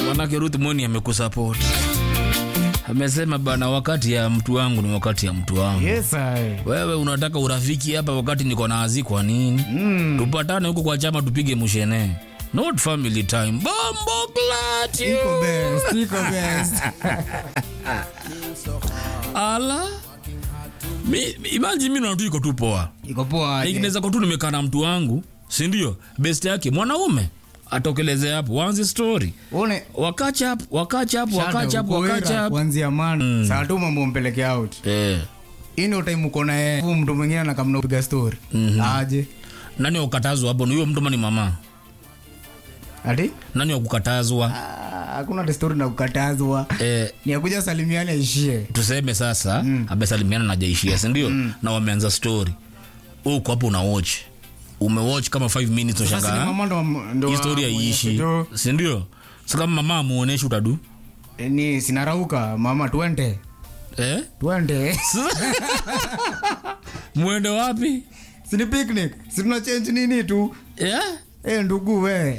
manake Ruth Moni amekusupport amesema bana, wakati ya mtu wangu ni wakati ya mtu wangu. Yes, I. Wewe unataka urafiki hapa wakati niko na azi, kwa nini? Mm. Tupatane huko kwa chama tupige mushene, not family time. Bombo clat you. Iko best, iko best. Ala mi, mi- imagine mimi na tu iko tu poa, Iko poa aje. inaweza kwa tu nimekaa na mtu wangu, si ndio? Best yake mwanaume atokeleze hapo, wanze story Uone wakacha hapo, wakacha hapo, Shada, wakacha hapo, uko wakacha wera, hapo. kuanzia man saa tu mambo mpeleke out Eh, ini time uko na yeye Huyu mtu mwingine anakamna kupiga story aje nani wakukatazwa hapo? Ni huyo mtu ama ni mama? ati Nani wakukatazwa? Ah, hakuna the story na kukatazwa Eh, ni akuja salimiane aishie tuseme sasa amesalimiana na jaishia sindio na wameanza story huko hapo una watch umewatch kama 5 minutes Sasa ni ushangaa mama ndo ndo hii story haiishi ndio- sindio sa kama mama amuoneshi utadu Eh, ni sinarauka mama twende eh? twende mwende wapi sini picnic si tuna change nini tu yeah? eh ndugu we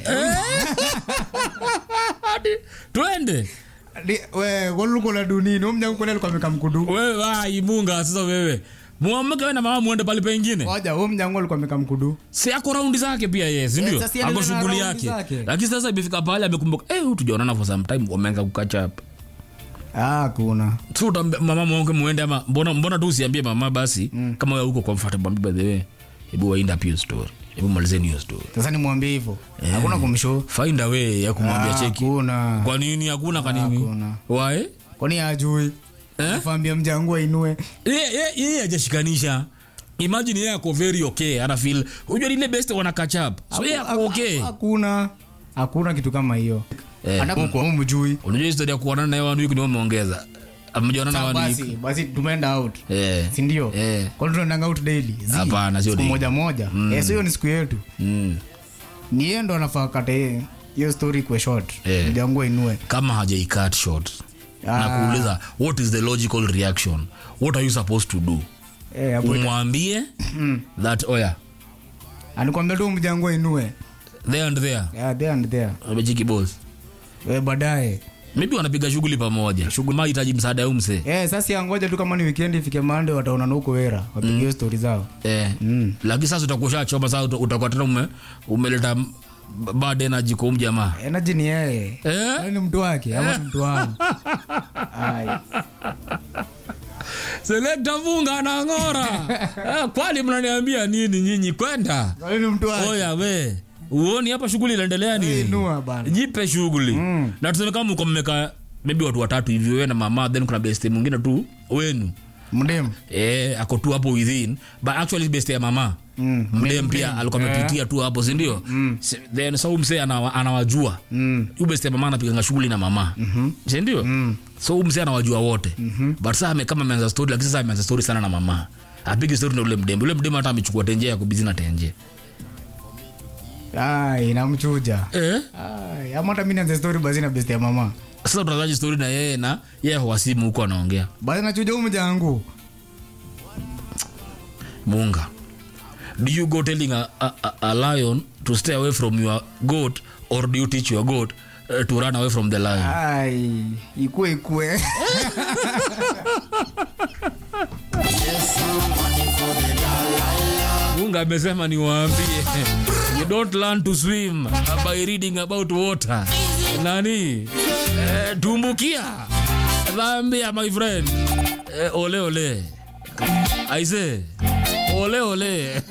Hadi twende Di- we wolukola dunini umnyangukola alikuwa ameka mkudu wewe wai munga sasa wewe muamke we na mama muende pale pengine waja huo mnyangu alikuwa ameka mkudu si ako raundi zake pia ye sindio sasa yeye ako anaendelea na shughuli raundi yake zake. lakini sasa imefika pale amekumbuka eh, huyu tujaonana for some time wameanza kukachapa ah kuna so utambe- mama mwonge muende ama mbona, mbona tu usiambie mama basi mm. kama wewe uko comfortable by the way hebu waenda up hiyo story hebu malizeni hiyo story sasa nimwambie hivyo hakuna kumshow find a way ya kumwambia Ah, cheki hakuna kwa nini hakuna kwa nini Hakuna. wae kwani ajui Eh? afambia mjangu ainue yeye ye, ye, hajashikanisha imagine yeye ako very okay ana feel unajua ile best wana catch up so yeye ako okay hakuna hakuna kitu kama hiyo Eh. anakuwa mjui unajua historia ya kuonana na one week ni wameongeza amejonana one basi week basi tumeenda out eh sindio Eh. kwani tunaendanga out daily Zi, Hapana, sio siku daily. moja moja Eh, so hiyo ni siku yetu mm. ni yeye ndo anafaa kate hiyo story kwe short Eh. mjangu ainue kama hajaicut short Ah. na kuuliza what is the logical reaction what are you supposed to do Eh, hapo umwambie that oya anikwambia tu mjangu ainue there and there yeah, there and there amechiki boss eh, baadaye maybe wanapiga shughuli pamoja shughuli mahitaji msaada ya umse eh, sasa yangoja tu kama ni weekend ifike mande wataonana huko wera wapige hiyo story zao eh. Mm. lakini sasa utakuwa ushachoma sasa uta- utakuwa tena ume, umeleta m- bad energy kwa huyu jamaa energy ni yeye eh? Yaani ni mtu wake ama ni mtu wangu Ai. selekta vunga na ng'ora eh, kwani mnaniambia nini nyinyi kwenda Yaani ni mtu wake oya we uoni hapa shughuli inaendelea nini inua bana jipe shughuli Mm. na tuseme kama mko mmeka maybe watu watatu hivi wewe na mama then kuna best mwingine tu wenu mdem eh ako tu hapo within but actually best ya mama Mm. mdem pia alikuwa amepitia tu hapo si ndio Si- then so msee anawa- anawajua Mm. huyu best ya mama anapiganga shughuli na mama si ndio so huyu msee anawajua wote but sasa ame- kama ameanza story lakini sasa ameanza story sana na mama apige story na ule mdem ule mdem hata amechukua tenje ya kubizi na tenje Ai, namchuja eh Ai, ama hata mi nianze story basi na best ya mama sasa utazaji story na yeye na yeye hawasimu huko anaongea basi nachuja huu mjangu munga do you go telling a, a, a, a lion to stay away from your goat or do you teach your goat uh, to run away from the lion ai ikue ikue munga amesema niwaambie you don't learn to swim by reading about water nani eh, tumbukia dhambia my friend eh, ole ole aise ole ole